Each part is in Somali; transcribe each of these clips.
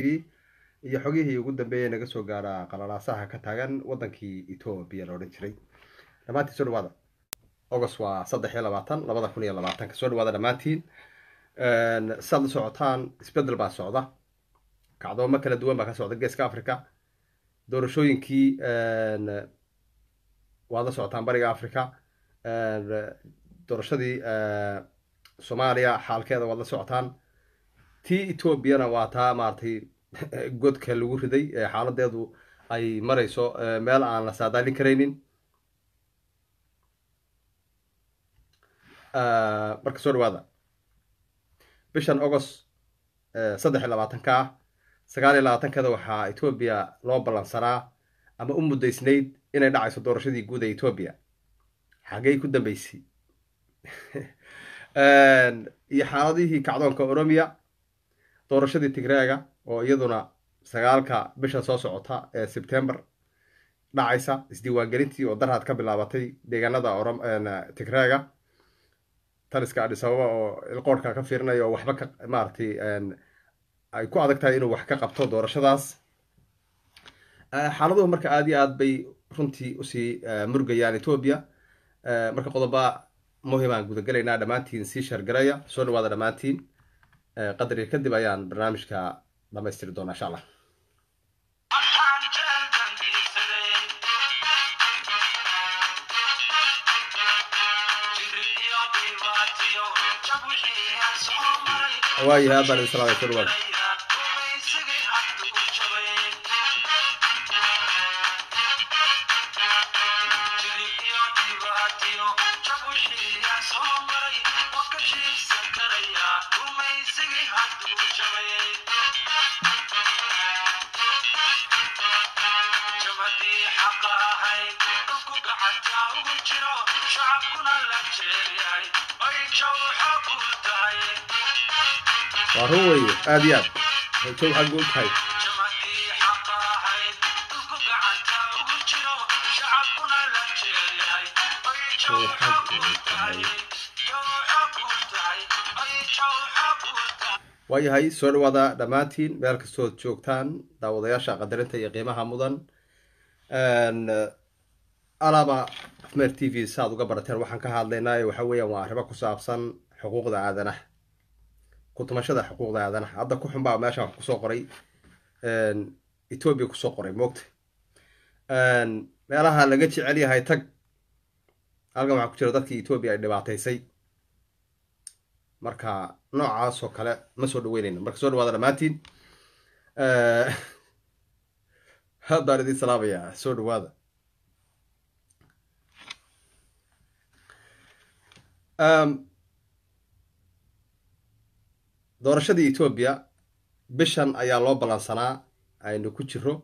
iyo xogihii ugu dambeeyay naga soo gaara qalalaasaha ka taagan wadankii etoobiya la odhan jiray dhammaantiin soo dhawaada august waa saddex iyo labaatan labada kun iyo labaatanka soo dhawaada dhammaantiin saad la socotaan isbedel baa socda kacdoomo kala duwan baa ka socda geeska africa doorashooyinkii waad la socotaan bariga africa doorashadii soomaaliya xaalkeeda waad la socotaan tii etoobiyana waa taa maaragtay godka lagu riday ee xaaladeedu ay marayso meel aan la saadaalin karaynin marka soo dhawaada bishan august saddex iyo labaatanka ah sagaal iyo labaatankeeda waxaa etoobiya loo ballansanaa ama u muddaysnayd inay dhacayso doorashadii guud ee etoobiya xagey ku dambeysay iyo xaaladihii kacdoonka oromiya doorashadii tigreega oo iyaduna sagaalka bisha soo socota ee sebtember dhacaysa isdiiwaangelintii oo darhaad ka bilaabatay deegaanada tigreega taliska adhisababa oo ilqoorhka ka fiirinaya oo waxba ka maaragtay ay ku adag tahay inuu wax ka qabto doorashadaas xaaladuhu marka aada iyo aad bay runtii usii murgayaan etoobiya marka qodoba muhimaan gudagelaynaa dhammaantiin sii shargaraya soo dhawaada dhammaantiin qadari kadib ayaan barnaamijka dhamaystiri doonaa insha allah waayahay aad baan idin salaamay soo dhawaada waa run weeye aada iyo aad rajow xaggu u tahay waayahay soo dhawaada dhammaantiin meel kastood joogtaan daawadayaasha qadarinta iyo qiimaha mudan alaaba afmeer t v saaad uga barateen waxaan ka hadlaynaa waxa weeyaan waa arrimo ku saabsan xuquuqda aadanaha kutumashada xuquuqda aadanaha hadda ku xunbaa meeshaan wax kusoo qoray etoobiya kusoo qoray moogta meelaha laga jecel yahay tag halkan waxaa ku jira dadkii etoobiya ay dhibaataysay marka noocaasoo kale ma soo dhaweynayno marka soo dhawaada dhammaantiin haddaan idin salaamayaa soo dhawaada doorashadii etoobiya bishan ayaa loo ballansanaa aynu ku jiro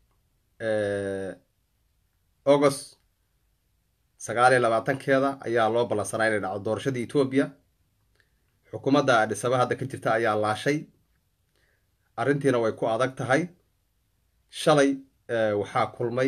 august sagaal iyo labaatankeeda ayaa loo ballansanaa inay dhacdo doorashadii etoobiya xukuumadda adhisaba hadda ka jirta ayaa laashay arrintiina way ku adag tahay shalay waxaa kulmay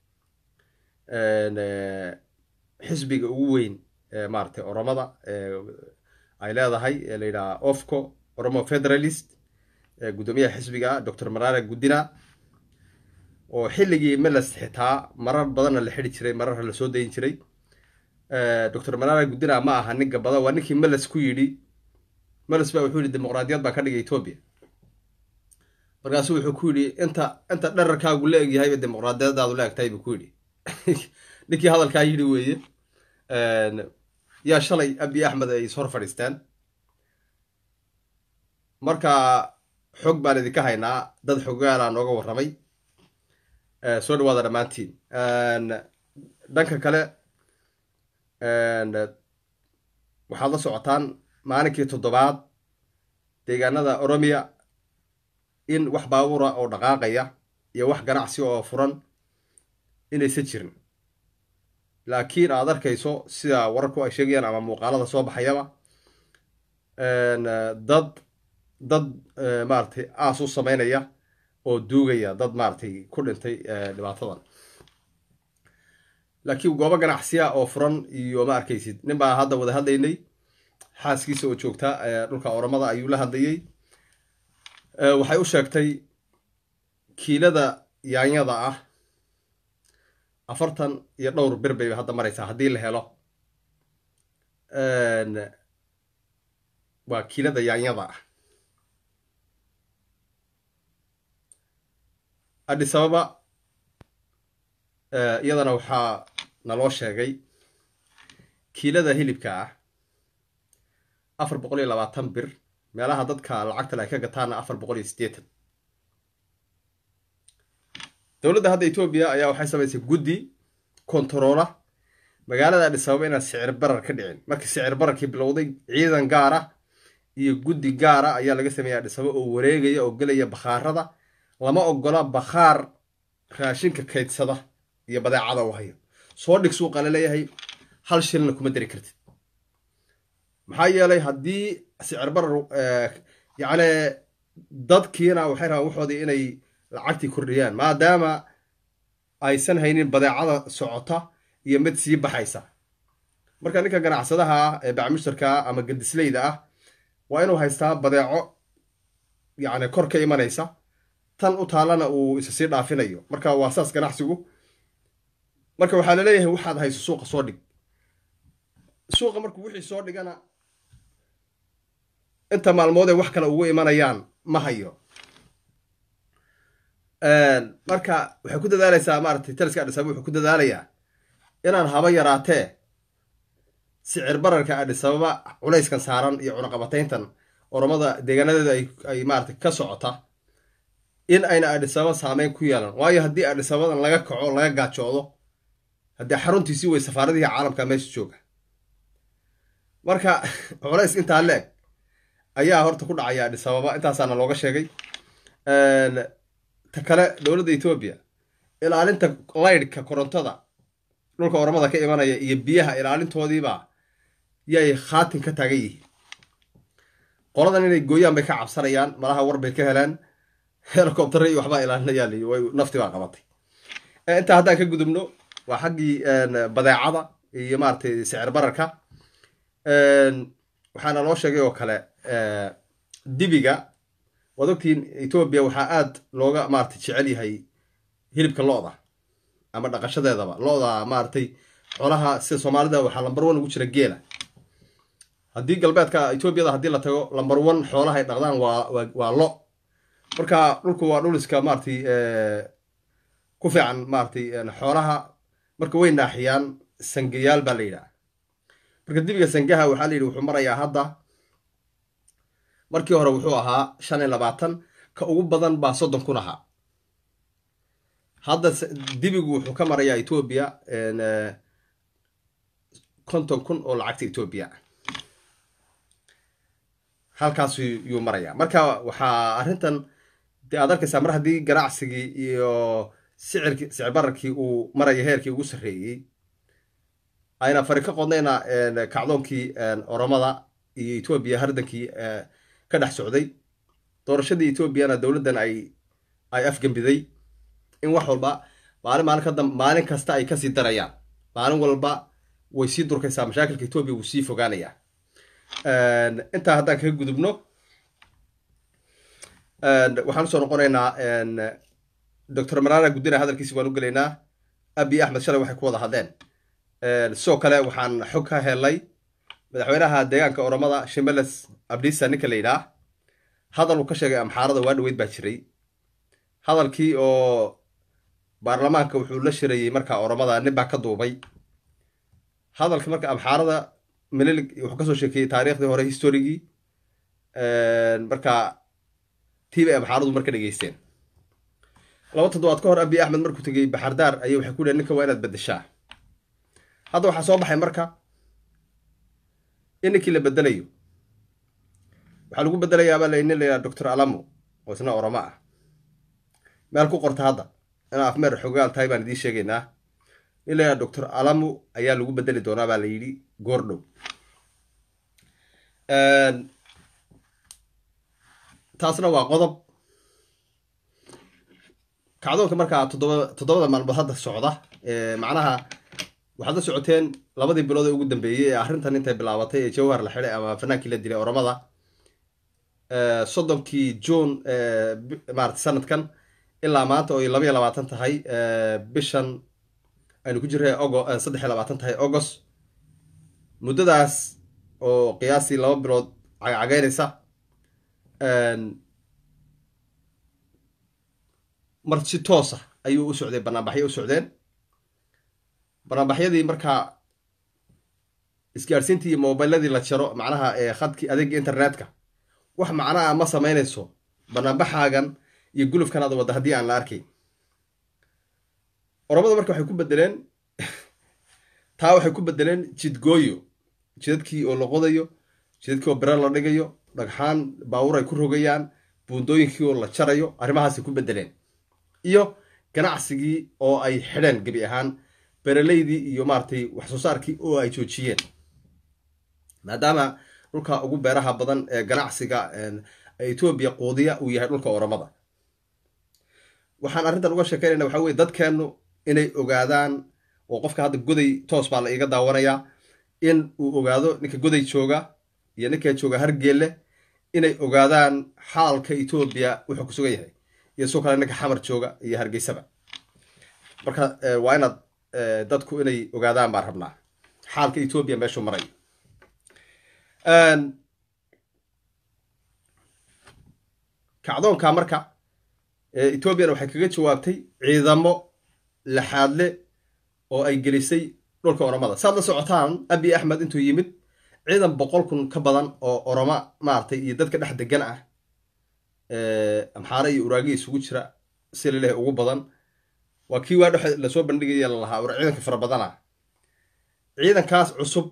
xisbiga ugu weyn maaragtay oromada ay leedahay ee la yidhaha ofco oromo federalist guddoomiyaha xisbiga doctor marara guddina oo xilligii meles xitaa marar badanna la xidi jiray mararna la soo dayin jiray doctor marara guddina ma aha nin gabada waa ninkii meles ku yidhi meles baa wuxuu yidhi dimuqraadiyad baa ka dhigay etoobiya markaasu wuxuu ku yidhi inta inta dherarkaagu la egyahay dimuqraadiyadaadu la egtahay buu ku yidhi ninkii hadalkaa yidhi weeye yaa shalay abi axmed ay is hor fadhiisteen marka xog baan idinka haynaa dad xogaalaa nooga warramay soo dhawaada dhammaantiin dhanka kale waxaad la socotaan maalinkii toddobaad deegaanada oromiya in wax baabuura oo dhaqaaqaya iyo wax ganacsi oo furan inaysan jirin laakiin aad arkayso sida wararku ay sheegayaan ama muuqaalada soo baxayaba dad dad maaragtay aas u sameynaya oo duugaya dad maaragtay ku dhintay dhibaatadan laakiin goobo ganacsiya oo furan iyo ma arkaysid nin baa hadda wada hadlaynay xaaskiisa oo joogta dhulka oromada ayuu la hadlayey waxay u sheegtay kiilada yaanyada ah afartan iyo dhowr bir bay hadda maraysaa haddii la helo waa kiilada yaanyada ah addis ababa iyadana waxaa naloo sheegay kiilada hilibka ah afar boqol iyo labaatan bir meelaha dadka lacagtale ay ka gataana afar boqol iyo siddeetan dowladda hadda etoobiya ayaa waxay samaysay guddi kontaroola magaalada addis ababa inaan sicir barar ka dhicin markii sicir bararkii bilowday ciidan gaara iyo guddi gaara ayaa laga sameeyay addis ababa oo wareegaya oo gelaya bakhaarada lama ogola bakhaar raashinka kaydsada iyo badeecada u hayo soo dhig suuqa la leeyahay hal shilna kuma dari kartid maxaa yeelay haddii sicir barar yacni dadkiina waxay rabaan waxoodii inay lacagtii kordhiyaan maadaama aysan haynin badeecada socota iyo mid sii baxaysa marka ninka ganacsadaha ah ee bacmushtarka ama gadisleyda ah waa inuu haystaa badeeco yacni kor ka imanaysa tan u taalana uu isa sii dhaafinayo marka waa saas ganacsigu marka waxaa laleeyahay waxaad hayso suuqa soo dhig suuqa markuu wixii soo dhigana inta maalmoodee wax kale ugu imanayaan ma hayo marka waxay ku dadaalaysaa maaratay taliska adhisaba wuxuu ku dadaalayaa inaan haba yaraatee sicir bararka adhisababa culayskan saaran iyo cunaqabatayntan oromada deegaanadeeda ay maarata ka socota in ayna adhisababa saameyn ku yeelan waayo haddii adhisabadan laga kaco laga gaajoodo haddii xaruntiisii way safaaradihii caalamka meesha jooga marka culays intaa leeg ayaa horta ku dhacaya adhisababa intaasaana looga sheegay ta kale dowladda etoobiya ilaalinta laydhka korontada dhulka oromada ka imanaya iyo biyaha ilaalintoodiiba yay khaatin ka taagan yihiin qoladan inay gooyaan bay ka cabsanayaan malaha war bay ka heleen helicoptera iyo waxbaa ilaalinayaan way nafti baa qabatay intaa haddaan ka gudubno waa xaggii badeecada iyo maaratay sicir bararka waxaana loo sheegay oo kale dibiga waad ogtiin etoobiya waxaa aad looga maaratay jecel yahay hilibka lo-da ama dhaqashadeedaba lo-da maaratay xoolaha sida soomaalida waxaa lambar one ugu jira geela haddii galbeedka etoobiyada haddii la tago lambar one xoolaha ay dhaqdaan waa waa lo marka dhulku waa dhul iska maaratay ku fiican maaratay xoolaha marka way naaxiyaan sangayaal baa la yidhaha marka dibiga sangaha waxaa la yidhi wuxuu marayaa hadda markii hore wuxuu ahaa shan iyo labaatan ka ugu badan baa soddon kun ahaa hadda dibigu wuxuu ka marayaa etoobiya konton kun oo lacagta etoobiya halkaas yuu marayaa marka waxaa arrintan de aad arkaysaa mar haddii ganacsigii iyo sicirki sicir bararkii uu maraya heerkii ugu sarreeyey ayna fari ka qodnayna kacdoonkii oromada iyo etoobiya hardankii ka dhex socday doorashadii etoobiyana dowladdan ay ay afgembiday in wax walba maalin maalin ka dam maalin kasta ay kasii darayaan maalin walba way sii durkaysaa mashaakilka etoobiya wuu sii fogaanayaa intaa haddaan kaga gudubno waxaan usoo noqonaynaa doctor marana guddina hadalkiisi baan u gelaynaa abi axmed shalay waxay ku wada hadleen sidoo kale waxaan xog ka helay madaxweynaha deegaanka oromada shimeles abdisa ninka la yidhaah hadal uu ka sheegay amxaarada waa dhaweyd baa jiray hadalkii oo baarlamaanka wuxuu la shirayey markaa oromada nin baa ka duubay hadalka marka amxaarada melilig wuxuu kasoo sheekeeyey taariikhdii hore historigii marka tii bay amxaaradu marka dhegeysteen laba toddobaad ka hor abi axmed markuu tegey baxardaar ayay waxay ku dhehen ninka waa inaad bedeshaa hadda waxaa soo baxay marka in ninkii la bedelayo waxaa lagu bedelayaabaa la nin layihaha doctor alamo oo isna oromo ah meel ku qorta hadda inaa afmeer xogaal tahay baan idiin sheegaynaa nin la yidhaha doctor alamo ayaa lagu bedeli doonaa baa la yidhi goordhow taasna waa qodob kacdoonka markaa toddoba toddobada maalmood hadda socda macnaha waxaad la socoteen labadii bilood ee ugu dambeeyey ee arrintan intay bilaabatay ee jawhar la xidhay ama fanaankii la dilay oromada soddonkii june maarata sanadkan ilaa maanta oo ay laba iyo labaatan tahay bishan aynu ku jirray ogo saddex iyo labaatan tahay august muddadaas oo qiyaastii laba bilood cagcageynaysa mar si toosa ayuu u socday banaanbaxyo u socdeen banaanbaxyadii markaa isgaadhsiintii iyo mobiladii la jaro macnaha khadkii adeega internetka wax macnaha ma samaynayso banaanbaxaagan iyo gulufkan aad wadda haddii aan la arkayn oromada marka waxay ku bedeleen taa waxay ku bedeleen jidgooyo jidadkii oo la qodayo jidadkii oo bere la dhigayo dhagxaan baawur ay ku rogayaan buundooyinkii oo la jarayo arrimahaasay ku bedeleen iyo ganacsigii oo ay xidheen gebi ahaan bereleydii iyo maaratay wax soo saarkii oo ay joojiyeen maadaama dhulka ugu beeraha badan ee ganacsiga etoobiya quudiya uu yahay dhulka oromada waxaan arrintan uga sheekeynayna waxa weye dadkeennu inay ogaadaan oo qofka hadda goday toos baa la iiga daawanayaa in uu ogaado ninka goday jooga iyo ninka jooga hargeelle inay ogaadaan xaalka etoobiya wuxuu ku sugan yahay iyo sidoo kale ninka xamar jooga iyo hargeysaba marka waa inaad dadku inay ogaadaan baan rabnaa xaalka etoobiya meeshuu maray kacdoonka marka etoobiyana waxay kaga jawaabtay ciidamo laxaadle oo ay gelisay dhulka oromada saad la socotaan abi axmed intuu yimid ciidan boqol kun ka badan oo oroma maaragtay iyo dadka dhex degan ah amxaare iyo uraagi isugu jira si lalehay ugu badan waa kii waa dhex lasoo bandhigaya lalahaa war ciidanka fara badan ah ciidankaas cusub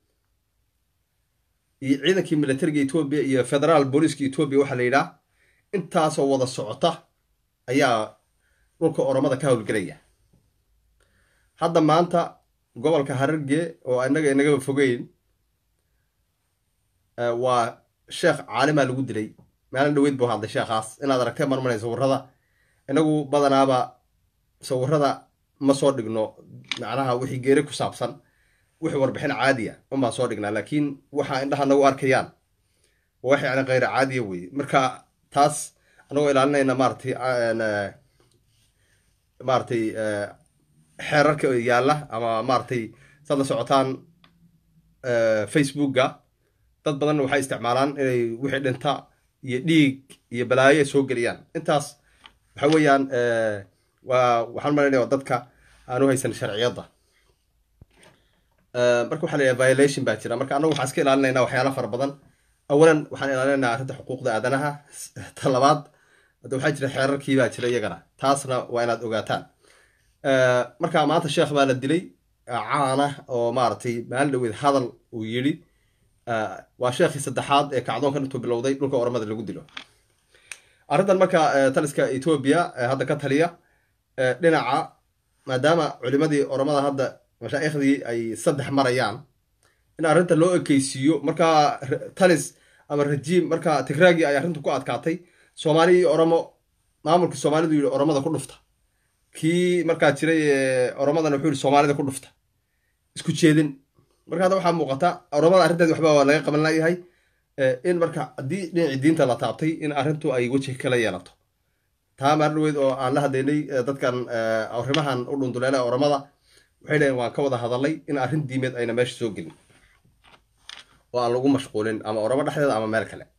iyo ciidankii militariga etoobiya iyo federaal booliiska etoobiya waxaa la yidhaah intaasoo wada socota ayaa dhulka oromada ka howlgelaya hadda maanta gobolka hararge oo inaga inagaba fogeyn waa sheekh caalimaa lagu dilay maalin dhaweyd buu hadlay sheekhaas inaad aragtee marmanay sawirada inagu badanaaba sawirada ma soo dhigno macnaha wixii geeri ku saabsan wixii warbixin caadiya unbaan soo dhignaa laakiin waxa indhaha nagu arkayaan wax yani kheyra caadiya weye marka taas anagoo ilaalinayna maaratay maaratay xeerarka yaalla ama maaratay saad la socotaan facebookga dad badanna waxay isticmaalaan inay wixii dhinta iyo dhiig iyo balaayo ay soo geliyaan intaas waxa weeyaan waa waxaan malaynaya dadka aanu haysan sharciyadda marka waxa la yidhaha violation baa jira marka annagu waxaan iska ilaalinaynaa waxyaala fara badan awalan waxaan ilaalinaynaa arrinta xuquuqda aadanaha ta labaad hadda waxaa jira xeerarkii baa jira iyagana taasna waa inaad ogaataan marka maanta sheekh baa la dilay caana oo maaragtay maalin dhaweyd hadal uu yidhi waa sheekhii saddexaad ee kacdoonkan intuu bilowday dhulka oromada lagu dilo arrintan marka taliska etoobiya hadda ka taliya dhinaca maadaama culimadii oromada hadda mashaaikhdii ay saddex marayaan in arrinta loo ekeysiiyo markaa talis ama rajiim markaa tigraagii ay arrintu ku adkaatay soomaali iyo oromo maamulkii soomaalidu yidhi oromada ku dhufta kii markaa jiray oromadana wuxuu yidhi soomaalida ku dhufta isku jeedin marka hadda waxaa muuqata oromada arrinteed waxba waa laga qaban layahay in marka haddii dhinacii diinta la taabtay in arrintu ay weji kala yeelato taa maar dhaweyd oo aan la hadlaynay dadkan arrimahan u dhunduleela oromada waxay dhaheen waan ka wada hadalay in arrin diimeed ayna meesha soo gelin oo aan lagu mashquulin ama oromo dhexdeeda ama meel kale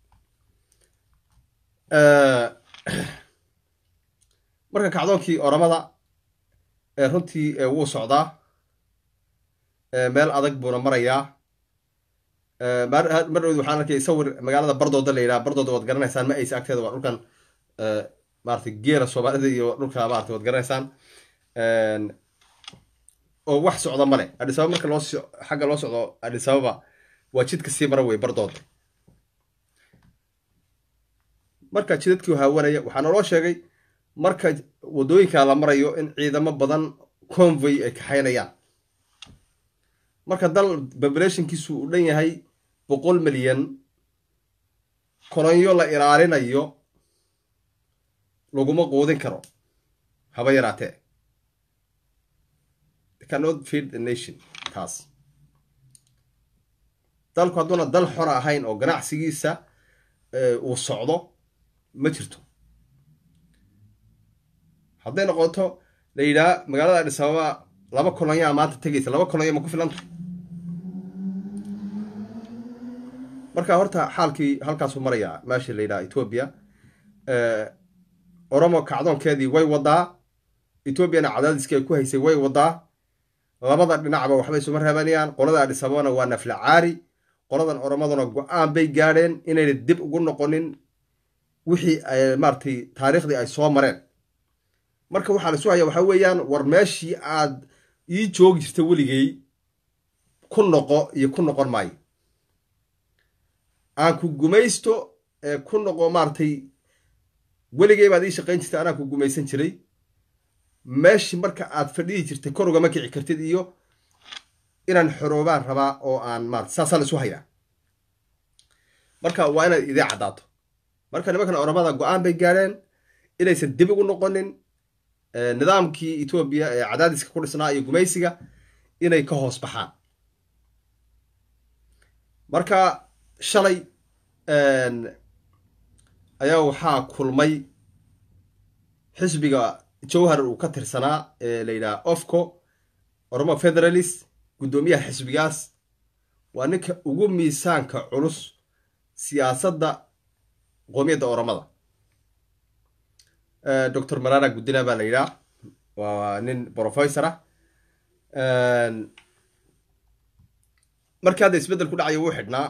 marka kacdoonkii oromada runtii wuu socdaa meel adag buuna marayaa mar dhawed waxaan arkay sawir magaalada bardooda la yidhaha bardooda waad garanaysaan ma aysa agteeda waa dhulkan maarata geela soomaalida iyo dhulka maarata waad garanaysaan oo wax socda male adhisababa marka loo xagga loo socdo adhisababa waa jidka sii mara wey bardooda marka jidadkii haawanaya waxaa naloo sheegay marka waddooyinka la marayo in ciidamo badan convoy ay kaxaynayaan marka dal populationkiisu u dhan yahay boqol milyan kolonyo la ilaalinayo laguma quudin karo haba yaraatee cannot feed the nation taas dalku hadduuna dal xor ahayn oo ganacsigiisa uu socdo ma jirto hadday noqoto la yidhaha magaalada adhis ababa laba kolonyaa maanta tegaysa laba kolonya ma ku filan tahay marka horta xaalkii halkaasuu marayaa meesha la yidhaha etoobiya oromo kacdoonkeedii way wadaa etoobiyana cadaadiskii ay ku haysay way wadaa labada dhinacba waxbay isuma reebanayaan qolada adhis ababana waa nafla caari qoladan oromaduna go-aan bay gaadheen inayna dib ugu noqonin wixii maaratay taariikhdii ay soo mareen marka waxaa la isu haya waxaa weeyaan war meeshii aad ii joogi jirta weligay ku noqo iyo ku noqon maayo aan ku gumaysto ku noqo maaratay weligay baad ii shaqayn jirtay anaa ku gumaysan jiray meeshii marka aad fadhihi jirtay kor ugama kici kartid iyo inaan xoroobaan rabaa oo aan maarata saasaa la isu hayaa marka waa inaad idii caddaato marka nimankan oromada go-aan bay gaadheen inaysan dib ugu noqonin nidaamkii etoobiya ee cadaadiska ku dhisnaa iyo gumaysiga inay ka hoos baxaan marka shalay ayaa waxaa kulmay xisbiga jowhar uu ka tirsanaa ee la yidhaha ofco oromo federalist guddoomiyaha xisbigaas waa ninka ugu miisaanka culus siyaasadda qoomiyadda oromada doctor marara guddina baa la yidhaha waa nin professor ah markii hadda isbeddel ku dhacaya wuu xidhnaa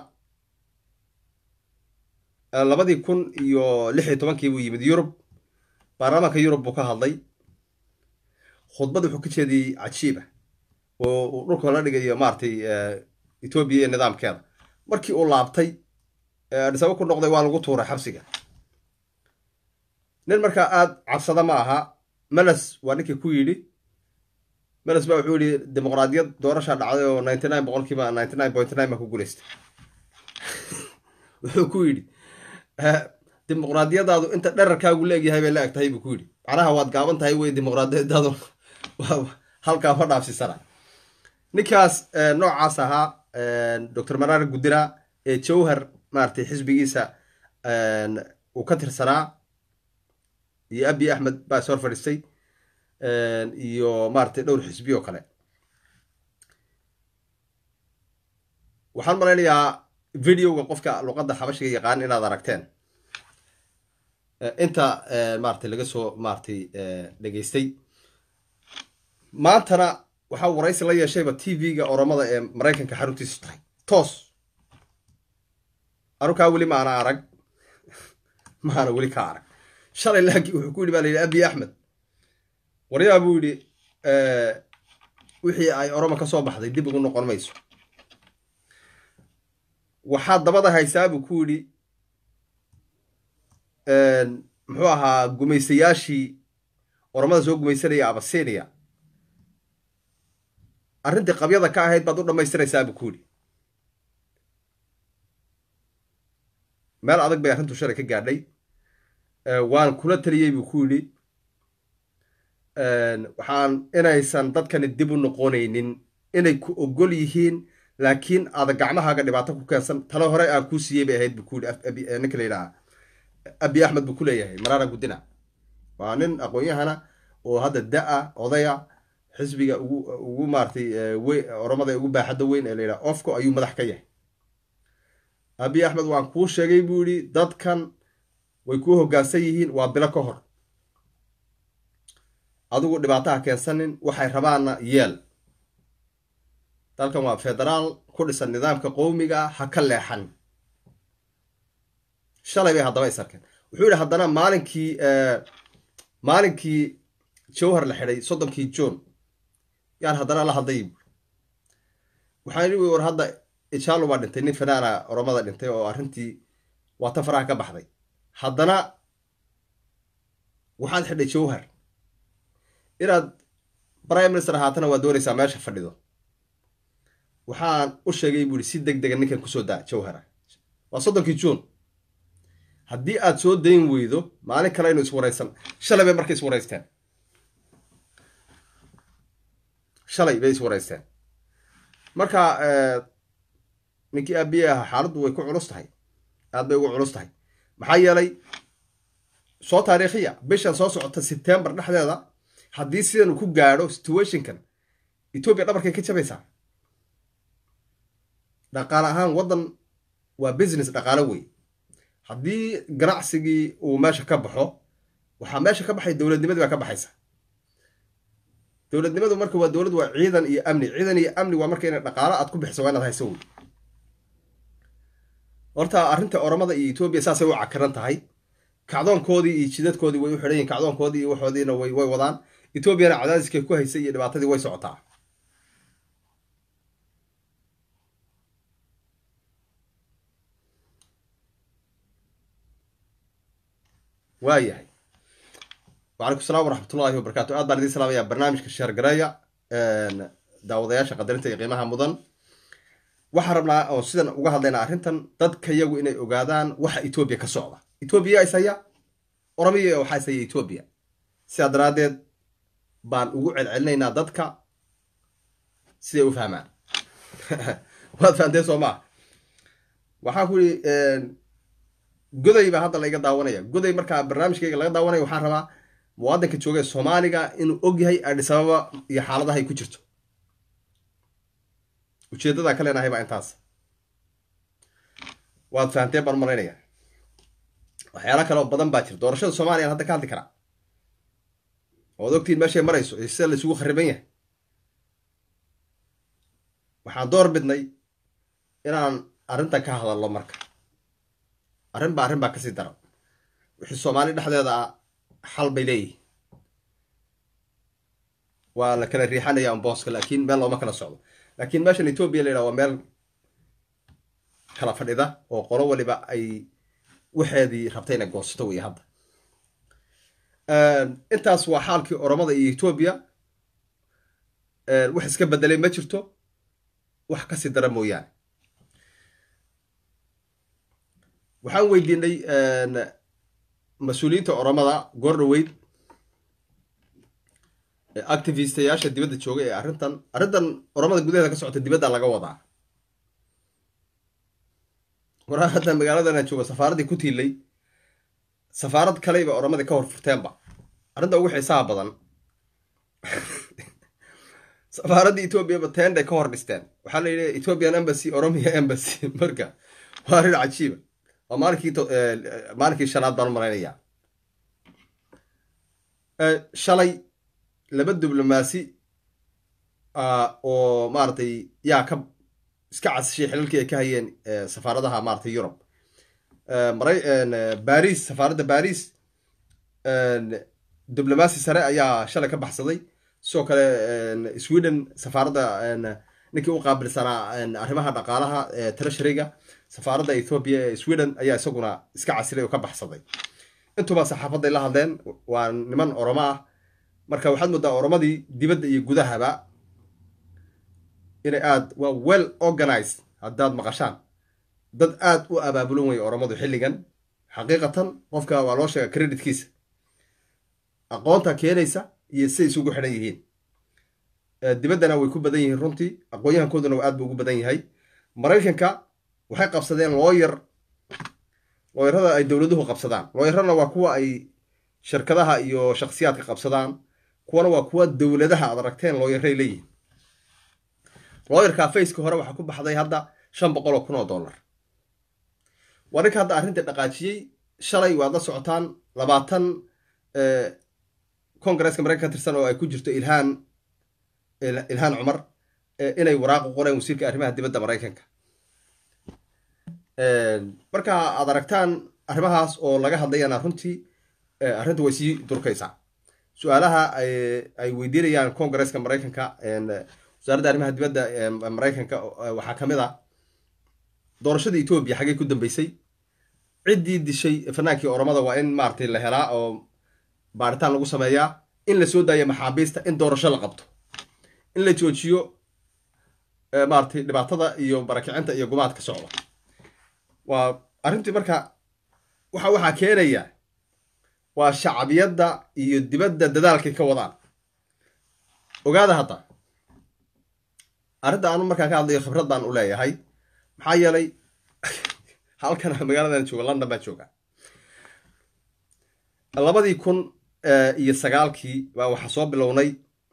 labadii kun iyo lix iyo tobankii buu yimid yurub baarlamaanka yurub buu ka hadlay khudbad wuxuu ka jeediyey cajiiba oo uu dhulka la dhigayo maaratay etoobiya iyo nidaamkeeda markii uu laabtay adhisaba ku noqday waa lagu tuuray xabsiga nin markaa aada cabsada ma aha meles waa ninkii ku yidhi meles ba wuxuu yihi dimuqraadiyad doorashaa dhacday oo ninety nine boqolkiiba ninety nine point nine baa ku guulaystay wuxuu ku yidhi dimuqraadiyadaadu inta dherarkaagu leegyahay bay la eg tahay buu ku yidhi macnaha waad gaaban tahay wey dimuqraadiyadaadu halkaa ma dhaafsisana ninkaas noocaas ahaa doctor maraar guddira ee jowhar maaratay xisbigiisa uu ka tirsanaa iyo abi axmed baa is hor fadhiistay iyo maaratay dhowr xisbi oo kale waxaan malaynayaa videoga qofka luqadda xabashiga yaqaan inaad aragteen inta maaratay laga soo maaratay dhegeystay maantana waxaa waraysi la yeeshayba t v-ga oromada ee maraykanka xaruntiisu tahay toos anukaa weli maana arag maana weli ka arag shalay laakiin wuxuu ku yidhi baa la yidhi abi axmed waryaa buu yidhi wixii ay oromo ka soo baxday dib ugu noqon mayso waxaa dabada haysaa buu ku yidhi muxuu ahaa gumaystayaashii oromada soo gumaysanaya abasinia arrintii qabyada ka ahayd baad u dhammaystiraysaa buu ku yidhi meel adag bay arrintu shalay ka gaadhay waan kula taliyey buu ku yidhi waxaan inaysan dadkani dib u noqonaynin inay ku ogol yihiin laakiin aada gacmahaaga dhibaato ku keensan talo hore aan kuu siiyey bay ahayd buu ku yidhi ninka la yidhaha abi axmed buu ku leeyahay maraara guddina waa nin aqoon-yahana oo hadda da-a odaya xisbiga ugu ugu maaratay oromada ugu baaxadda weyn ee la yidhaha ofco ayuu madax ka yahay abi axmed waan kuu sheegay buu yidhi dadkan way kuu hoggaansan yihiin waa bilo ka hor adigu dhibaataha keensanin waxay rabaanna yeel dalkan waa federaal ku dhisan nidaamka qowmiga ah ha ka leexan shalay bay haddaba is arkeen wuxuu yidhi haddana maalinkii maalinkii jowhar la xidhay soddonkii john yaan haddana la hadlay waxaan yidhi war hadda ijaalo baa dhintay nin fanaana oromada dhintay oo arrintii waa ta faraha ka baxday haddana waxaad xidhay jowhar inaad prime minister ahaatana waa doonaysaa meesha fadhido waxaan u sheegay buu ihi si deg dega ninkan kusoo daa jowhara waa soddonkii juun haddii aad soo dayn weydo maalin kale aynu iswaraysan shalay bay marka iswaraysteen shalay bay iswaraysteen marka ninkii aabiye ahaa xaaladdu way ku culus tahay aad bay ugu culus tahay maxaa yeelay soo taariikhiya bishan soo socota sebtembar dhexdeeda haddii sidan ku gaadho situationkan etoobiya dhabarkay ka jabaysaa dhaqaale ahaan waddan waa business dhaqaale wey haddii ganacsigii uu meesha ka baxo waxaa meesha ka baxay dowladnimadii baa ka baxaysa dowladnimadu marka waa dowlad waa ciidan iyo amni ciidan iyo amni waa marka ina dhaqaalo aad ku bixiso waa inaad hayso wey horta arrinta oromada iyo etoobiya saasay u cakaran tahay kacdoonkoodii iyo jidadkoodii way u xidhan yihin kacdoonkoodii iyo waxoodiina way way wadaan etoobiyana cadaadiskay ku haysay iyo dhibaatadii way socotaa waayahay wacalaykum salaam waraxmatullahi wabarakatu aad baan idiin salaamaya barnaamijka sheergareeya daawadayaasha qadarinta iyo qiimaha mudan waxaan rabnaa oo sidan uga hadlaynaa arrintan dadka yagu inay ogaadaan waxa etoobiya ka socda etoobiya ishaya oromiya waxaa ishaya etoobiya sidaa daraaddeed baan ugu celcelinaynaa dadka siday u fahmaan waad fahamteen soo maa waxaan ku ihi goday baa hadda layga daawanaya goday markaa barnaamijkayga laga daawanaya waxaan rabaa muwaadinka jooga ee soomaaliga inuu og yahay adhisababa iyo xaaladaha ay ku jirto ujeeddadaan ka leenahay baa intaas waad fahamteen baan malaynaya waxyaala kale oo badan baa jira doorashada soomaliyan hadda ka hadli karaa oad ogtiin meeshay marayso iyo sida la isugu khariban yahay waxaan door bidnay inaan arrintan ka hadalno marka arrin ba arrin baa kasii daran wixii soomaali dhexdeeda ah xal bay leeyihin waa la kala riixanaya ambooska laakiin meel looma kala socdo laakiin meeshan etoobiya la yidhaha waa meel kala fadhida oo qolo waliba ay waxeedii rabtay inay goosato wey hadda intaas waa xaalkii oromada iyo etoobiya wax iska bedelay ma jirto wax kasii dara mooyaane waxaan weydiinay mas-uuliyiinta oromada goordhaweyd activistayaasha dibadda jooga ee arrintan arrintan oromada gudaheeda ka socota dibadda laga wadaa waraa hadda magaaladan aan joogo safaaraddii ku tiilay safaarad kaleyba oromadii ka hor furteenba arrinta ugu xiisaha badan safaaraddii etoobiyaba tenday ka hor dhisteen waxaa la yidhi ethiopian embassy oromia embassy marka waa arrin cajiiba waa maalinkii maalinkii shanaad baan u malaynayaa shalay laba diblomaasi oo maaragtay yaa ka iska casishay xilalkii ay ka hayeen safaaradaha maratay yurub maray baris safaaradda baris diblomaasi sare ayaa shalay ka baxsaday sidoo kale sweden safaaradda ninkii u qaabilsanaa arrimaha dhaqaalaha treasuryga safaaradda ethoobia ee sweden ayaa isaguna iska casilay oo ka baxsaday intuba saxaafaday la hadleen waa niman oromo ah marka waxaad moodaa oromadii dibadda iyo gudahaba inay aad waa well organized haddaad maqashaan dad aad u abaabulan waya oromadu xilligan xaqiiqatan qofka waa loo sheega creditkiisa aqoonta keenaysa iyo siday isugu xidhan yihiin dibaddana way ku badan yihiin runtii aqoon-yahankooduna aad buu ugu badan yahay maraykanka waxay qabsadeen looyar looyarada ay dowladuhu qabsadaan looyarana waa kuwa ay shirkadaha iyo shakhsiyaadka qabsadaan kuwana waa kuwa dowladaha aad aragteen looyaray leeyihin looyarka faceka hore waxaa ku baxday hadda shan boqol oo kun oo dollar waa ninka hadda arrintai dhaqaajiyey shalay waad la socotaan labaatan congresska maraykan ka tirsan oo ay ku jirto ilhaan ilhaan cumar inay waraaq u qoreen wasiirka arrimaha dibadda maraykanka marka aad aragtaan arrimahaas oo laga hadlayana runtii arrinta way sii durkaysaa su-aalaha ay weydiinayaan congresska maraykanka wasaaradda arrimaha dibadda maraykanka waxaa ka mid a doorashada etoobiya xaggay ku dambeysay ciddii dishay fanaankii oromada waa in maaragtay la helaa oo baaritaan lagu sameeyaa in la soo daayo maxaabiista in doorasho la qabto in la joojiyo maaragtay dhibaatada iyo barakicinta iyo gumaadka socda waa arrintii marka waxa waxaa keenaya waa shacbiyadda iyo dibadda dadaalkay ka wadaan ogaada hadda arrinta anu markaan ka hadlayo khibrad baan u leeyahay maxaa yeelay halkan magaaladan jooga london baan jooga labadii kun iyo sagaalkii baa waxaa soo bilownay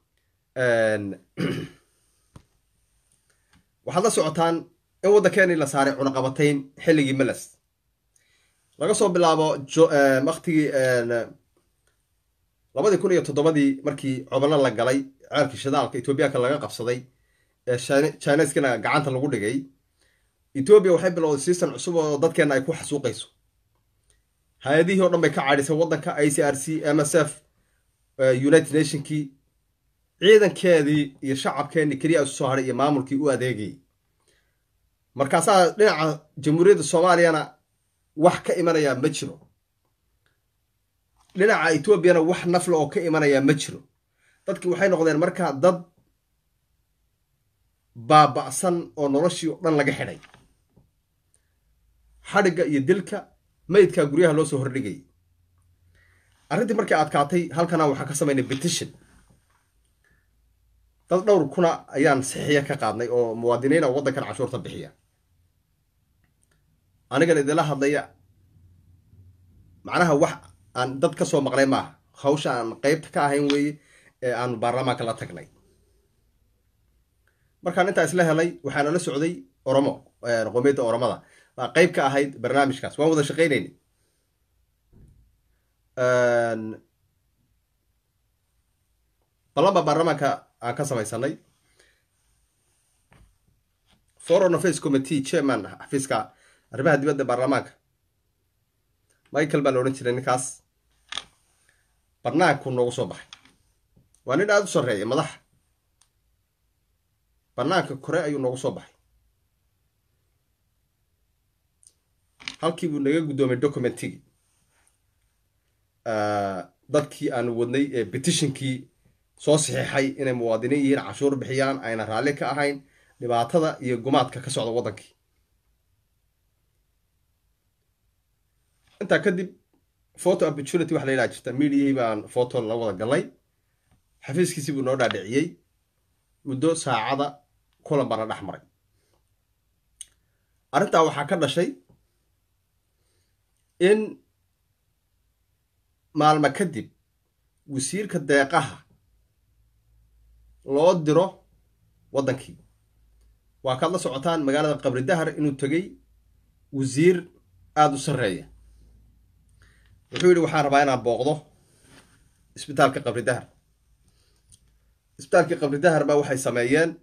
waxaad la socotaan in waddankeeni la saaray cunaqabatayn xilligii meles laga soo bilaabo waktigii labadii kun iyo toddobadii markii cobalo la galay ceelkii shidaalka ethoobiyaanka laga qabsaday ee chineskana gacanta lagu dhigay ethoobiya waxay bilowday season cusub oo dadkeenna ay ku xasuuqayso hay-adihii o dhan bay ka cadhisay waddanka i c r c m s f united nationkii ciidankeedii iyo shacabkeenii keliya isu soo hadhay iyo maamulkii u adeegayay markaasaa dhinaca jamhuuriyadda soomaaliyana wax ka imanayaa ma jiro dhinaca etoobiyana wax nafla oo ka imanayaa ma jiro dadki waxay noqdeen markaa dad baaba'san oo noloshii o dhan laga xidhay xadhigga iyo dilka maydkaa guryaha loo soo hordhigayay arrintii markay adkaatay halkana waxaan ka samaynay petition dad dhowr kuna ayaan saxiiya ka qaadnay oo muwaadiniina waddankan cashuurta bixiya anigan idinla hadlaya macnaha wax aan dad ka soo maqlay maaha hawsha aan qeybta ka ahayn weeye ee aanu baarlamaanka la tagnay markaan intaa isla helay waxaana la socday oromo qomiyadda oromada baa qeyb ka ahayd barnaamijkaas waan wada shaqaynayna ballan baa baarlamaanka aan ka samaysanay foreign affairs committee chairman xafiiska arrimaha dibadda baarlamaanka michael baa la odhan jiray ninkaas barnaanku noogu soo baxay waa nin aada u sarreeya madaxa banaanka kore ayuu noogu soo baxay halkii buu naga guddoomay documentigii dadkii aanu wadnay ee petitionkii soo saxiixay inay muwaadiniin yihiin cashuur bixiyaan ayna raalli ka ahayn dhibaatada iyo gumaadka ka socda waddankii intaa kadib photo opportunity waxa la yidhaha jirta mediahii baan photo la wada galnay xafiiskiisii buu noo dhaadhiciyey muddo saacada kulan baana dhex maray arrintaa waxaa ka dhashay in maalmo kadib wasiirka deeqaha loo diro waddankii waa kaad la socotaan magaalada qabri dahar inuu tegey wasiir aada u sarreeya wuxuu yidhi waxaan rabaa inaan booqdo isbitaalka qabri dahar isbitaalkii qabri dahar baa waxay sameeyeen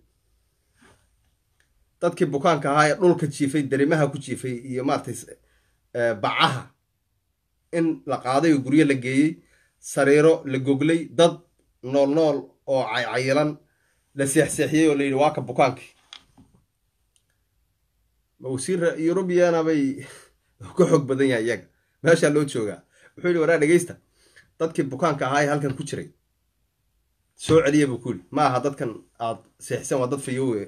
dadkii bukaanka ahaa ee dhulka jiifay darimaha ku jiifay iyo maaratay bacaha in la qaaday oo guryo la geeyey sariiro la goglay dad nool nool oo caycayilan la seexseexiyey oo la yidhi waa ka bukaankii ma wasiira eurubiyana bay ka xoog badan yahay iyaga meeshaa loo joogaa wuxuu yidhi waraa dhegeysta dadkii bukaanka ahaa ee halkan ku jiray soo celiya buu ku yidhi ma aha dadkan aad seexiseen waa dad fayowe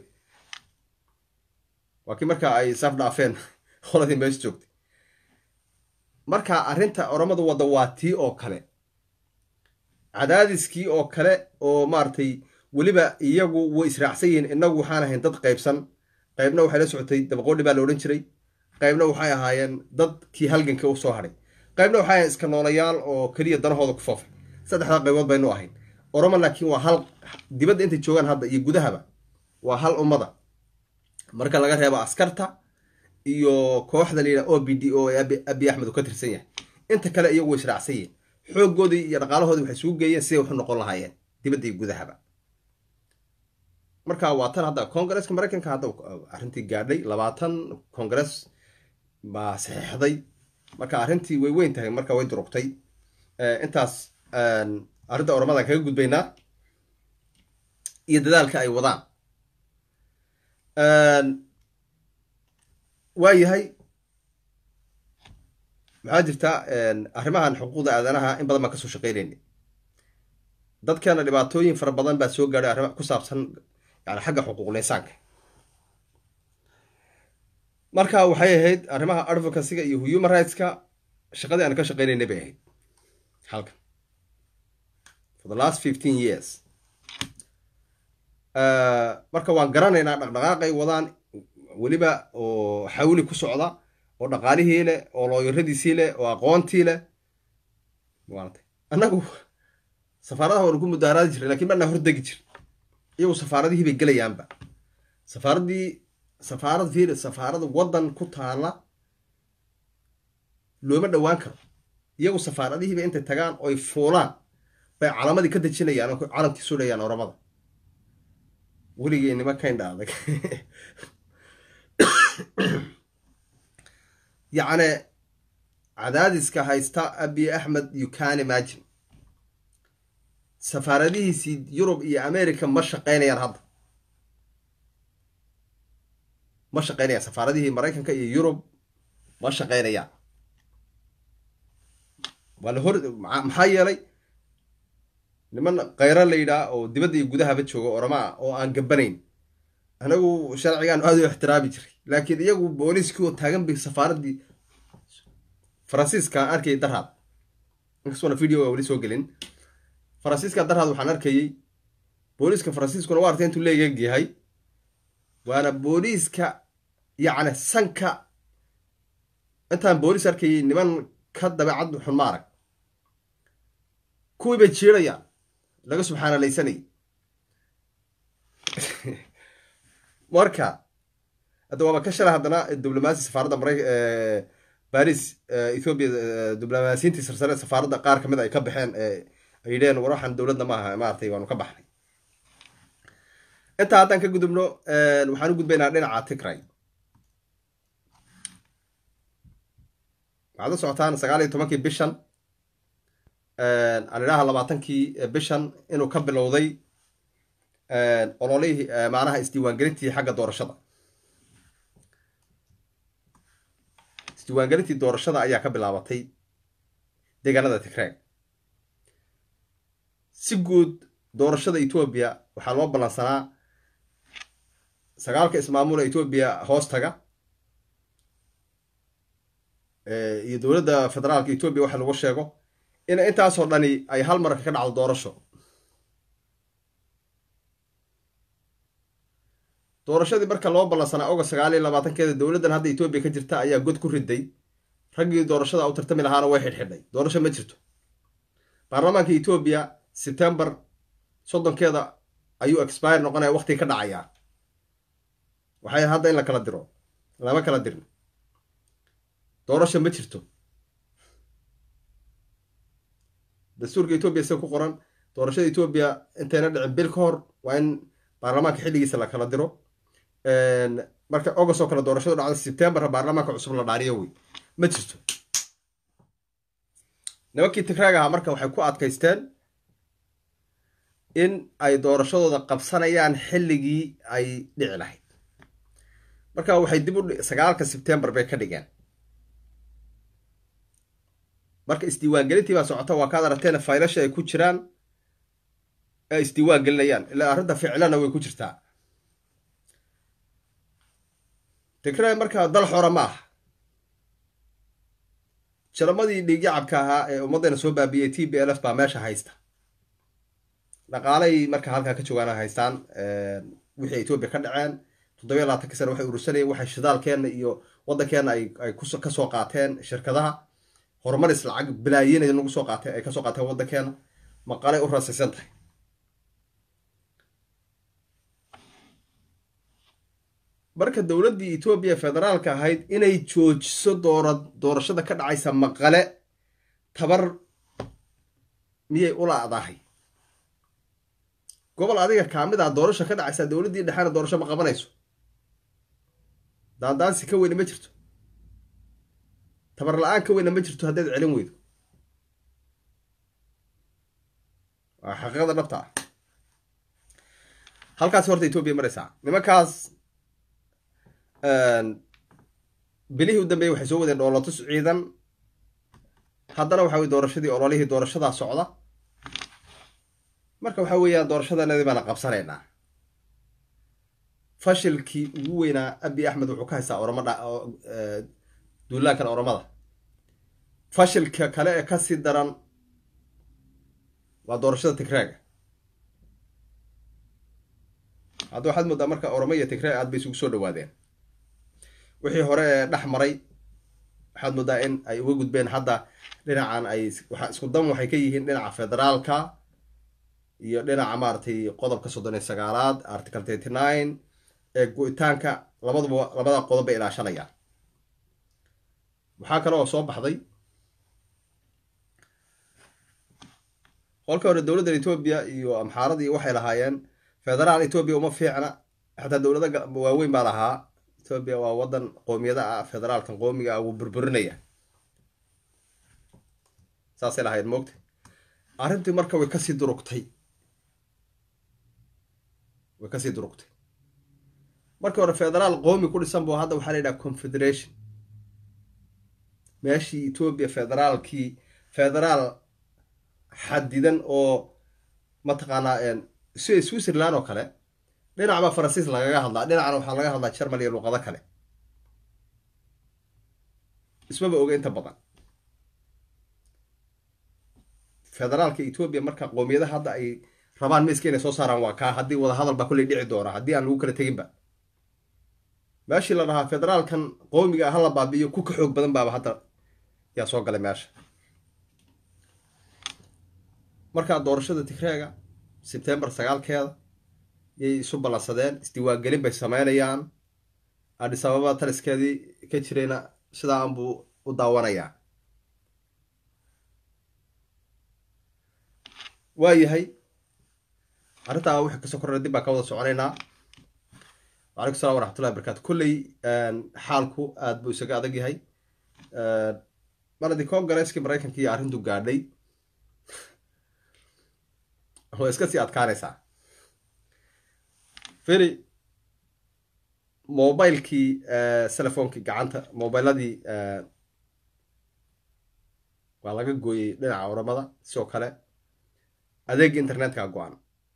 waa kii markaa ay saaf dhaafeen qoladii meesha joogtay marka arrinta oromadu wadda waa tii oo kale cadaadiskii oo kale oo maaragtay weliba iyagu way israacsan yihiin innagu waxaan ahayn dad qaybsan qaybna waxay la socotay dabaqoodhi baa la odhan jiray qaybna waxay ahaayeen dadkii halganka u soo hadhay qaybna waxay ahayen iska noolayaal oo keliya danahooda ku foofay saddexdaa qaybood baynu ahayn oromo laakiin waa hal dibadda intay joogaan hadda iyo gudahaba waa hal ummada marka laga reebo askarta iyo kooxda layidhaha o b d o ee abi axmed uu ka tirsan yahay inta kale iyagu way israacsan yihiin xooggoodii iyo dhaqaalahoodii waxay isugu geeyeen siday waxu noqon lahaayeen dibadda iyo gudahaba marka waa tan hadda congresska maraykanka hadda arrintii gaadhay labaatan congress baa saxiixday marka arrintii way weyn tahay marka way durugtay intaas arrinta oramadan kaga gudbaynaa iyo dadaalka ay wadaan waa yahay maxaa jirta arrimahan xuquuqda aadanaha in badan baan kasoo shaqeynayna dadkeena dhibaatooyin fara badan baa soo gaadhay arrima ku saabsan yani xagga xuquuqul insaanka marka waxay ahayd arrimaha advocacyga iyo human rightska shaqadii aan ka shaqeynayna bay ahayd halkan for the last fifteen years marka waan garanaynaa dhaqdhaqaaqay wadaan weliba oo xawli ku socda oo dhaqaalihii leh oo looyaradiisii leh oo aqoontii leh maaragtay annagu safaaradaha waanu ku mudaaraadi jiray lakiin manaa hordegi jir iyagu safaaradihii bay gelayaanba safaaraddii safaarad fiir safaarada waddan ku taala looma dhowaan karo iyagu safaaradihiiba intay tagaan oy fuulaan bay calamadii ka dejinayaan oo calamkii sudhayaan oramada weligay nima kaindha adag yacni cadaadiska haysta abiy axmed you can imagine safaaradihiisii yurub iyo america ma shaqaynayaan hadda ma shaqaynayaan safaaradihii maraykanka iyo yurub ma shaqaynayaan waa la hor maxaa yeelay niman khayro la yidhaah oo dibadda iyo gudahaba jooga oramaa oo aan gabanayn anagu sharcigaan aada u ixtiraami jiray laakiin iyagu booliiskii oo taagan bay safaaraddii faransiiska arkayay darhaad inkastoona video waa weli soo gelin faransiiska darhaad waxaan arkayey booliiska faransiiskuna waa artay intuu leegeg yahay waana booliiska yacni sanka intaan booliis arkayay niman ka dabeecad xun ma arag kuwii bay jiirayaan laga subxaanalaysanayay marka hadda waaba ka shala haddana diblomaasi safaaradda mara baris ethoobiya diblomaasiyiintii sarsare safaaradda qaar kamid ay ka baxeen ay yidheen war waxaan dowladda maaha maaragtay waanu ka baxnay intaa haddaan ka gudubno waxaan u gudbaynaa dhinaca tigray waxaad la socotaan sagaal iyo tobankii bishan aan idhaha labaatankii bishan inuu ka bilowday ololihii macnaha isdiiwaangelintii xagga doorashada isdiiwaangelintii doorashada ayaa ka bilaabatay deegaanada tigreeg si guud doorashada etoobiya waxaa loo ballansanaa sagaalka ismaamula etoobiya hoostaga iyo dowladda federaalka etoobiya waxa lagu sheego in intaasoo dhani ay hal marka ka dhacdo doorasho doorashadii marka loo ballansanaa ogost sagaal iyo labaatankeeda dowladdan hadda etoobiya ka jirta ayaa god ku riday raggii doorashada u tartami lahaana way xidhxidhay doorasho ma jirto baarlamaanka etoobiya sebtembar soddonkeeda ayuu expire noqonaya waqtiga ka dhacayaa waxay hadda in la kala diro lama kala dirin doorasho ma jirto dastuurka etoobiya sida ku qoran doorashada etoobiya intayna dhicin bil ka hor waa in baarlamaanka xilligiisa la kala diro marka august oo kale doorashadu dhacda sebtembar baarlamaanka cusub la dhaariyo wey ma jirto nimankii tigraag ahaa marka waxay ku adkaysteen in ay doorashadooda qabsanayaan xilligii ay dhici lahayd marka waxay dib u sagaalka sebtembar bay ka dhigeen marka isdiiwaangelintii baa socota waa kaad aragteen faylasha ay ku jiraan ay isdiiwaan gelinayaan ilaa arrinta ficlana way ku jirtaa tigray markaa dal xora ma aha jalamadii dhiigyacabka ahaa ee ummaddayna soo baabiyey t b l f baa meesha haysta dhaqaalay marka halkaa ka joogaan haystaan wixii etoobiya ka dhaceen toddobiya labaatanka sana waxay urursanayeen waxay shidaalkeenna iyo waddankeenna ay kasoo qaateen shirkadaha horumaris lacag bilaayin nagu soo qaatee ay kasoo qaateen waddankeena maqalay u rasaysan tahay marka dowladdii etoobiya federaalka ahayd inay joojiso doora doorashada ka dhacaysa maqale tabar miyay u la-dahay gobol adiga kaamid ah doorasho ka dhacaysa dowladdii dhexena doorasho ma qabanayso daandaansi ka weyna ma jirto tabar la-aan ka weyna ma jirto haddaad celin weydo waa xaqiiqada dhabta ah halkaas horta etoobiya maraysaa nimankaas bilihii u dambeeyey waxay soo wadeen dhoolotus ciidan haddana waxa weye doorashadii ololihii doorashadaa socda marka waxa weeyaan doorashadanadii baana qabsanaynaa fashilkii ugu weynaa abi axmed wuxuu ka haystaa oromada duulaankan oromada fashilka kale ee kasii daran waa doorashada tigraaga hadda waxaad moodaa marka oromo iyo tigraag aad bay isugu soo dhawaadeen wixii hore ee dhex maray waxaad moodaa in ay uga gudbeen hadda dhinacan ay waa isku dan waxay ka yihiin dhinaca federaalka iyo dhinaca maaragtay qodobka soddon iyo sagaalaad article thirty nine ee go-itaanka labaduba labada qodob bay ilaashanayaan waxaa kale oo soo baxday qolka hore dowladda etoobiya iyo amxaaradii waxay lahaayeen federaal etoobiya uma fiicna xataa dowlada waaweyn baa lahaa etoobiya waa wadan qoomiyada ah federaalkan qoomiga ah wuu burburinaya saasay lahayd moogta arrintii marka way kasii durugtay way kasii durugtay markii hore federaal qoomi ku dhisan bu hadda waxaa la yidhaha confederation meeshii etoobiya federaalkii federaal xadidan oo mataqaanaa sida switzerland oo kale dhinac baa faransiis lagaga hadlaa dhinacna waxaa laga hadlaa jermal iyo luqado kale ismaba oga inta badan federaalka etoobiya marka qoomiyadaha hadda ay rabaan miska inay soo saaraan waa kaa haddii wadahadal baa kolley dhici doona haddii aan lagu kala teginba meeshii la dhahaa federaalkan qoomiga ah hala baabi'iyo ku ka xoog badan baaba hadda yaa soo galay meesha markaa doorashada tigreega sebtembar sagaalkeeda yay isu ballansadeen isdiiwaangelin bay sameynayaan adhis ababa taliskeedii ka jirayna sidaa anbuu u daawanayaa waa yahay arrintaa wixii kasoo korana dib baan ka wada soconaynaa wacalaykum salam waraxmatullahi barakaatu kolley xaalku aad buu isaga adag yahay maradi congaresskii maraykanka iyo arrintu gaadhay way iska sii adkaanaysaa feri mobilekii telefoonkii gacanta mobiladii waa laga gooyey dhinaca oramada sidoo kale adeega internetka go-an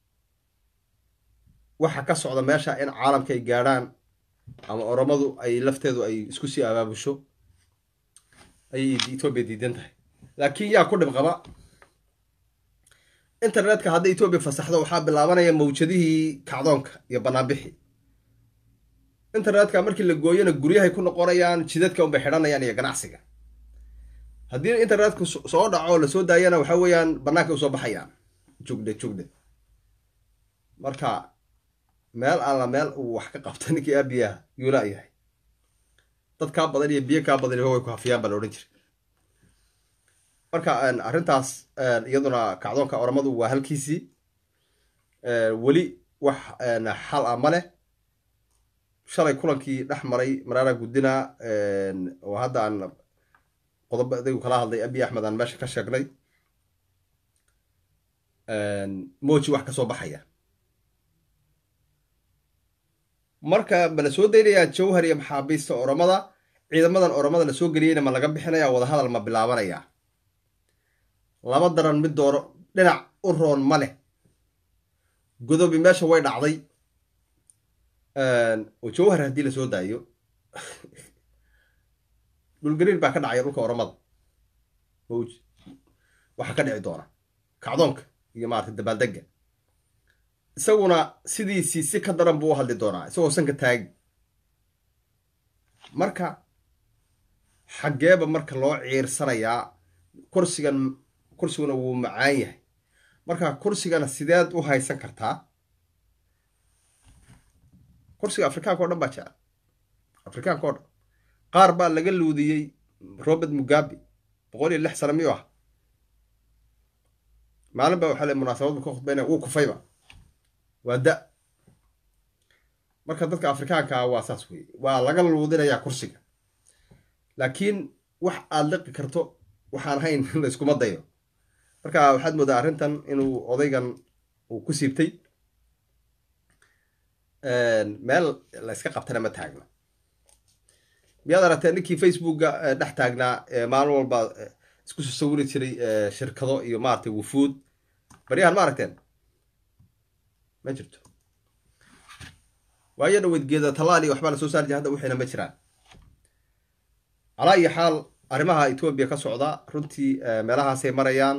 waxa ka socda meesha in caalamka ay gaadhaan ama oramadu ay lafteedu ay isku sii abaabusho ayay etoobiya diidan tahay laakiin yaa ku dhib qaba internetka hadday etoobiya fasaxdo waxaa bilaabanaya mawjadihii kacdoonka iyo banaanbixi internetka markii la gooyona guryahay ku noqonayaan jidadka unbay xidhanayaan iyo ganacsiga haddii internetku soo dhaco lasoo daayana waxa weeyaan banaanka usoo baxayaan jugdhe jugdhe marka meel alla meel uu wax ka qabta ninkii aabiyaha yuula yahay dad kaa badan iyo biyo kaa badan way ku hafiyaan baa la odhan jira marka arrintaas iyaduna kacdoonka oramadu waa halkiisii weli wax xal ah ma leh shalay kulankii dhex maray maraara guddina oo hadda aan qodobo adigu kala hadlay abiy axmed aan meesha ka sheegnay moji wax kasoo baxaya marka ma la soo daynayaa jawhar iyo maxaabiista oramada ciidamadan oramada lasoo geliyeyna ma laga bixinaya wadahadal ma bilaabanaya laba daran mid dooro dhinac u roon ma leh godobi meesha way dhacday oo jawhar haddii lasoo daayo dhulgariir baa ka dhacaya dhulka oramada waxaa ka dhici doona kacdoonka iyo maarata dabaaldega isaguna sidiisii si ka daran buu u hadli doonaa isagoo sanka taagi marka xaggeeba marka loo ciirsanayaa kursigan kursiguna wuu macaan yahay marka kursigana sideed u haysan kartaa kursiga afrikaanka o dhan baa jecel afrikaanka o dhan qaar baa laga luudiyey robert mugabe boqol iyo lix sano miyuu ah maalin baa waxaa le munaasabad bu ka khudbaynaya wuu kufayba waa da marka dadka afrikaanka ah waa saas weye waa laga luudinayaa kursiga laakiin wax aada liqi karto waxaan hayn layskuma dayo marka waxaad moodaa arrintan inuu odaygan uu ku siibtay meel layska qabtana ma taagno miyaad aragtee ninkii facebooka dhex taagnaa maalin walba isku soo sawiri jiray shirkado iyo maaragtay wufuud baryahan ma aragteen ma jirto waayo dhaweyd geeda tallaal iyo waxbaa la soo saari jira hadda wixiina ma jiraan calaa iyo xaal arrimaha etoobiya ka socda runtii meelahaasay marayaan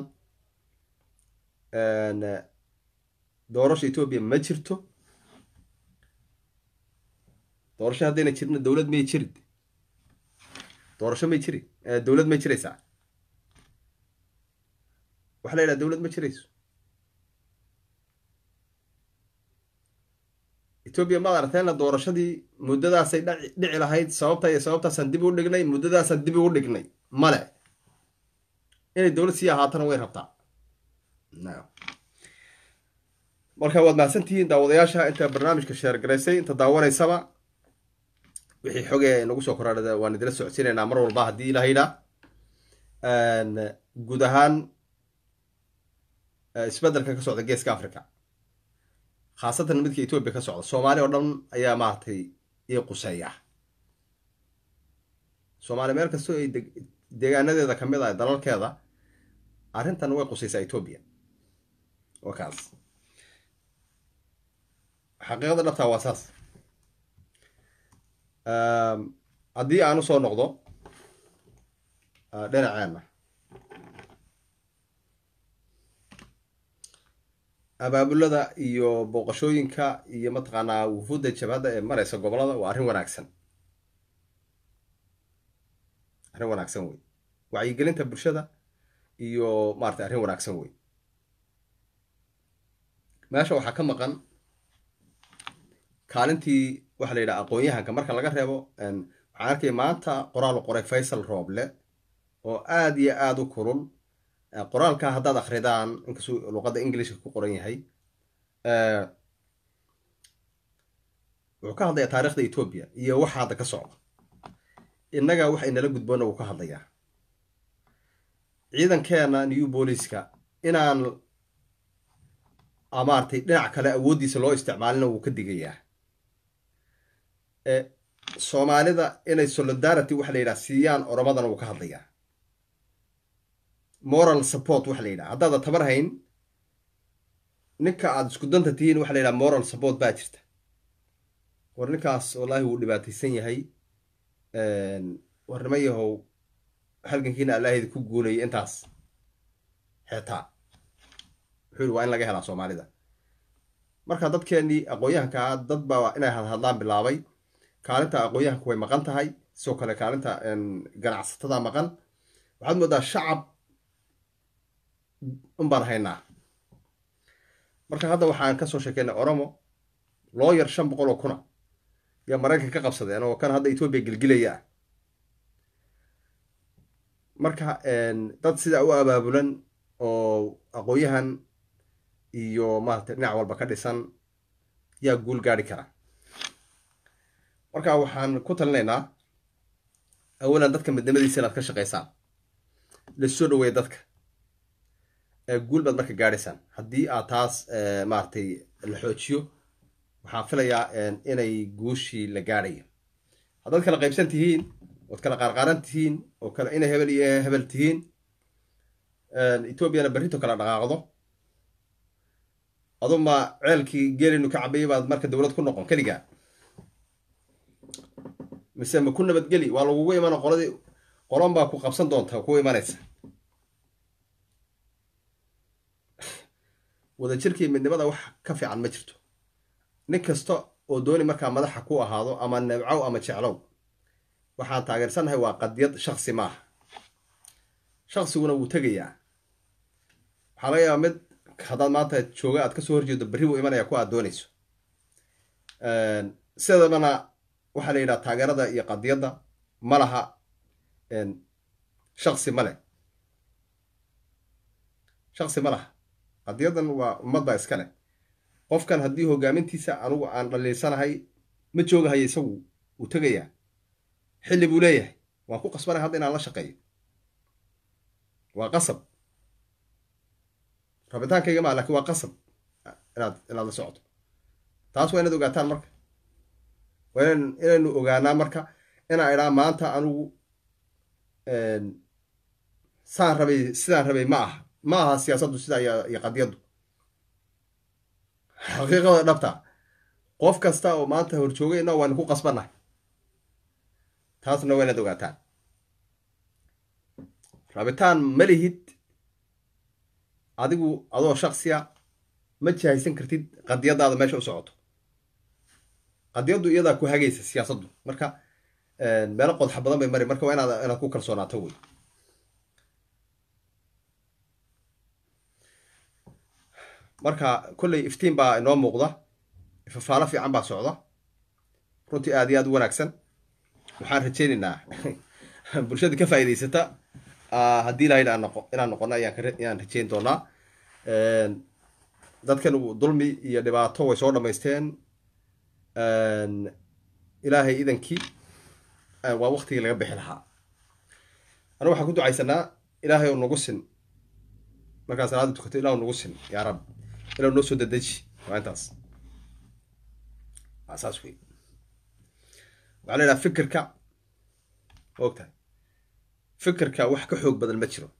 doorasha etoobiya ma jirto doorasho haddayna jirna dowlad miyay jirid doorasho may jiri dowlad may jiraysaa waxaa la yidhaha dowlad ma jirayso etoobiya maad aragteenna doorashadii muddadaasay dhici lahayd sababta iyo sababtaasaan dib u dhignay muddadaasaan dib ugu dhignay male inay dowlad sii ahaatana way rabtaa marka waad mahadsantihiin daawadayaasha inta barnaamijka sheergaraysay inta daawanaysaba wixii xogee nagu soo koraadhada waan idila socodsiinaynaa mar walba haddii ilaha yidhaa guud ahaan isbeddelka ka socda geeska africa khaasatan midka etoobiya ka socda soomaali oo dhan ayaa maaragtay ii quseeya soomaaliya meel kastoo ay deegaanadeeda kamid ah dalalkeeda arrintan way qusaysaa etoobiya waa kaas xaqiiqada dhabtaa waa saas haddii aan usoo noqdo dhinaceenna abaabulada iyo booqashooyinka iyo mataqaanaa wufuudda jabhadda ee maraysa gobolada waa arrin wanaagsan arrin wanaagsan wey wacyigelinta bulshada iyo maratay arrin wanaagsan wey meesha waxaa ka maqan kaalintii waxa la yidhaha aqoon-yahanka marka laga reebo waxaan arkaya maanta qoraal qoray faysal rooble oo aada iyo aada u kulul qoraalka haddaad akridaan inkastuu luqadda englishka ku qoran yahay wuxuu ka hadlayaa taarikhda etoobiya iyo waxa hadda ka socda innaga wax inala gudboona wuu ka hadlayaa ciidankeena new booliska inaan maaragtay dhinac kale awooddiisa loo isticmaalina wuu ka digayaa soomaalida inay solidarity waxa la yidhaha siiyaan oromadana wuu ka hadlayaa moral support waxa la yidhaha haddaada tabar hayn ninka aada isku danta tihiin waxa la yidhaha moral support baa jirta war ninkaas wallaahi wuu dhibaataysan yahay warnimo yahow halgankiina allaahayda ku guulayay intaas xitaa wuxuu yihi waa in laga helaa soomaalida marka dadkeenii aqoon-yahankaa dad baa inay hadhadlaan bilaabay kaalinta aqoon-yahanku way maqan tahay sidoo kale kaalinta ganacsatada maqan waxaad moodaa shacab un baan haynaa marka hadda waxaan kasoo sheekeynay oromo looyar shan boqol oo kuna yaa maraykanka ka qabsadeen oo kan hadda etoobiya gelgilaya ah marka dad sidaa u abaabulan oo aqoon-yahan iyo maaragtay dhinac walba ka dhisan yaa guul gaari kara marka waxaan ku talinaynaa awalan dadka midnimadiisa inaad ka shaqaysaan lasoo dhaweeya dadka guul baad marka gaadhaysaan haddii aad taas maaragtay la xoojiyo waxaan filayaa inay guushii la gaadhayo haddaad kala qaybsan tihiin ood kala qaarqaaran tihiin oo kale inay hebel iyo hebel tihiin etoobiyana berrito kala dhaqaaqdo aduma ceelkii geelinu ka cabayay baad marka dowlad ku noqon keligaa mise ma ku nabadgeli waa lagugu imana qoladii qolan baa ku qabsan doonta ku imanaysa wadajirkii midnimada wax ka fiican ma jirto nin kasta oo dooni markaa madaxa ku ahaado ama nebcow ama jeclow waxaan taageersannahay waa qadiyad shaksi maaha shaksiguna wuu tegayaa waxaa laga yaabaa mid haddaad maanta jooga aad kasoo horjeedo berri buu imanaya ku aad doonayso sidabana waxaa la yidhaha taageerada iyo qadiyadda ma laha shaksi ma leh shaksi ma laha qadiyadan waa ummadda iska leh qofkan haddii hogaamintiisa anugu aan dhaliilsanahay ma joogahayo isagu wuu tegayaa xilli buu leeyahay waan ku qasbanay hadda inaan la shaqeeyo waa qasab rabitaankayga maa lakin waa qasab inaad inaad la socoto taas waa inaad ogaataan marka waa inan inaynu ogaanaa marka inaan idhaa maanta anugu saan rabay sidaan rabay ma aha ma aha siyaasaddu sidaa iyo qadiyaddu xaqiiqada dhabta qof kasta oo maanta horjoogayna waanu ku qasbannahay taasna waa inaad ogaataan rabitaan ma lihid adigu adoo shaksiya ma jahaysan kartid qadiyadaada meesha u socoto qadiyaddu iyadaa ku hagaysa siyaasaddu marka meelo qodxa badan bay mari marka waa inaad inaad ku kalsoonaato wey marka kolley iftiin baa inoo muuqda fafaalo fiican baa socda runtii aad iyo aad u wanaagsan waxaan rajaynaynaa bulshada ka faa'iidaysata haddii ilaha inaan noqo inaan noqono ayaan ayaan rajayn doonaa dadkan dulmi iyo dhibaato way soo dhamaysteen ilaahay idankii waa waktigii laga bixi lahaa anu waxaan ku ducaysanaa ilaahay oo nagu sin markaa salaada tukato ilah nagu sin yaa rab ilah noo soo dadeji waa intaas waa saas wey waxaa la yidhaha fikirka ogtahay fikirka wax ka xoog badan ma jiro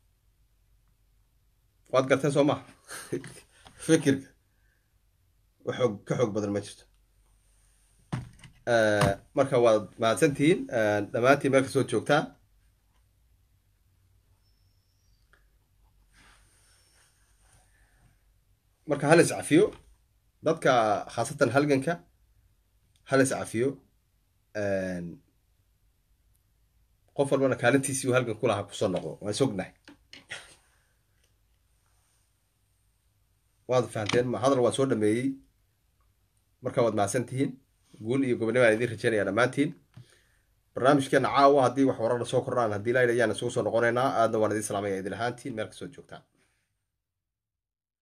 waad garteen soo maha fikirka wax xoog ka xoog badan ma jirto marka waad mahadsantihiin dhammaantiin meel kasoo joogtaan marka hal is cafiyo dadka khaasatan halganka hal is cafiyo qof walbana kaalintiisii uu halgan ku lahaa kusoo noqdo waan sognahay waad fahanteen hadal waan soo dhameeyey marka waad mahadsan tihiin guul iyo gobonimo aan idiin rajaynaya dhammaantiin barnaamijkeena caawa haddii wax wararna soo kordhaan haddii laayidha ayaan isugu soo noqonaynaa aadna waan idiin salaamaya idin ahaantiin meel kasoo joogtaan